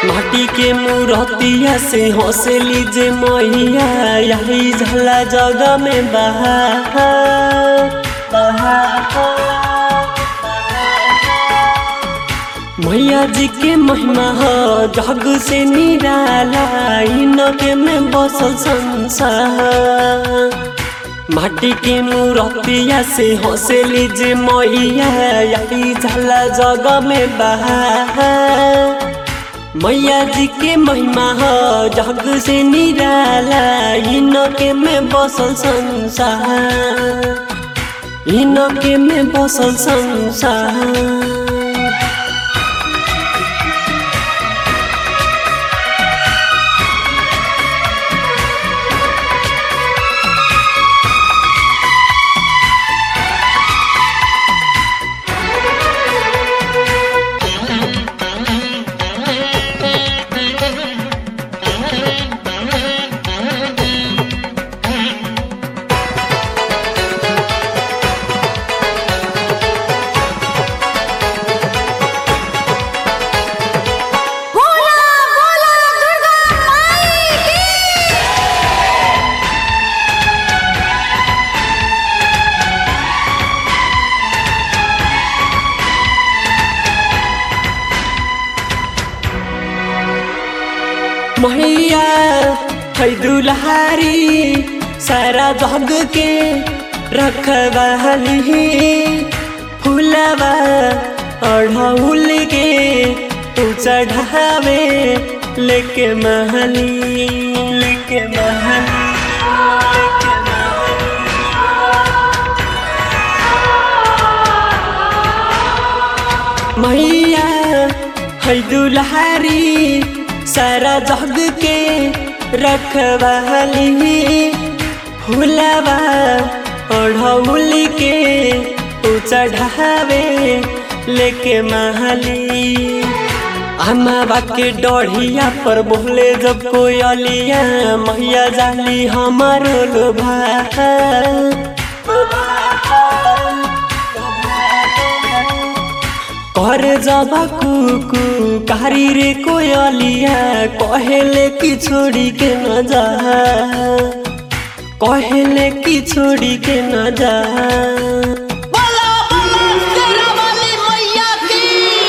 माटी के मूर्तिया से हौसली जे मैया यही झला जगह में बहा बहा मैया जी के महिमा हो जग से निराला इनके में बसल संसार माटी के मूर्तिया से हौसली जे मैया यही झला जगह में बहा मैया जी के महिमा हो जग से निराला इनके में बसल संसार इनके में बसल संसार बोला बोला दुर्गा माई की मैया है दुल्हारी सारा जग के रखवाली फूलवा अढ़ौल के तू चढ़ावे लेके महली लेके महली लेके मैया है दुल्हारी सारा जग के रखवाली फूलवा ओढ़ौल के तू चढ़ावे लेके महली अमावा के डढ़िया पर बोले जब कोयलिया मैया जाली हमारो लोभा कर जबा कुकु कारी रे कोयलिया कहेले कि छोड़ी के न जा कहेले कि छोड़ी के न जा बोला बोला तेरा वाली मैया की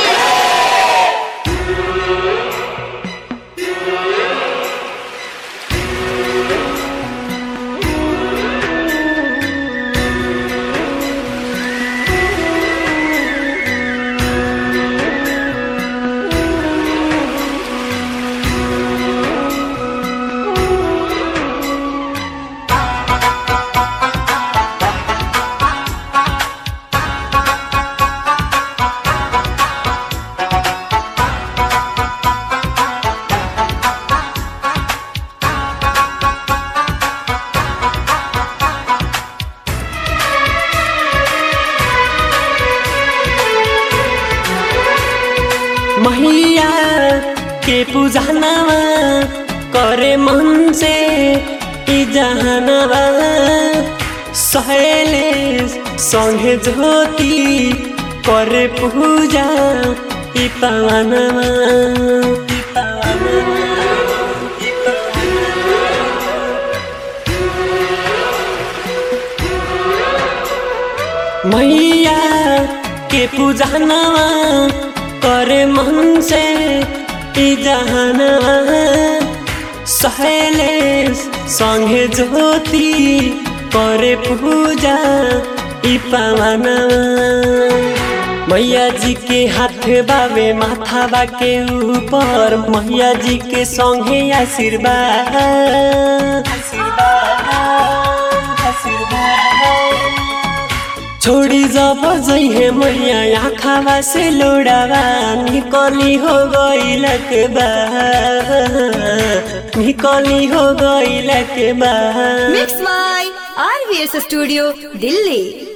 मैया के पूजनवा करे मन से ई जहनवा सहेले संगे ज्योति करे पूजा ई पवनवा ई पवनवा ई मैया के पूजनवा करे मन से ई जहनवा सहेले संगे ज्योति करे पूजा ई पवनवा मैया जी के हाथ बावे माथा बा के ऊपर मैया जी के संगे आशीर्वाद आशीर्वाद आशीर्वाद छोड़ी जब जइहे मैया आँखावा से लोड़ावा निकली हो गइलक बा निकली हो गइलक बा mix by RVS studio Delhi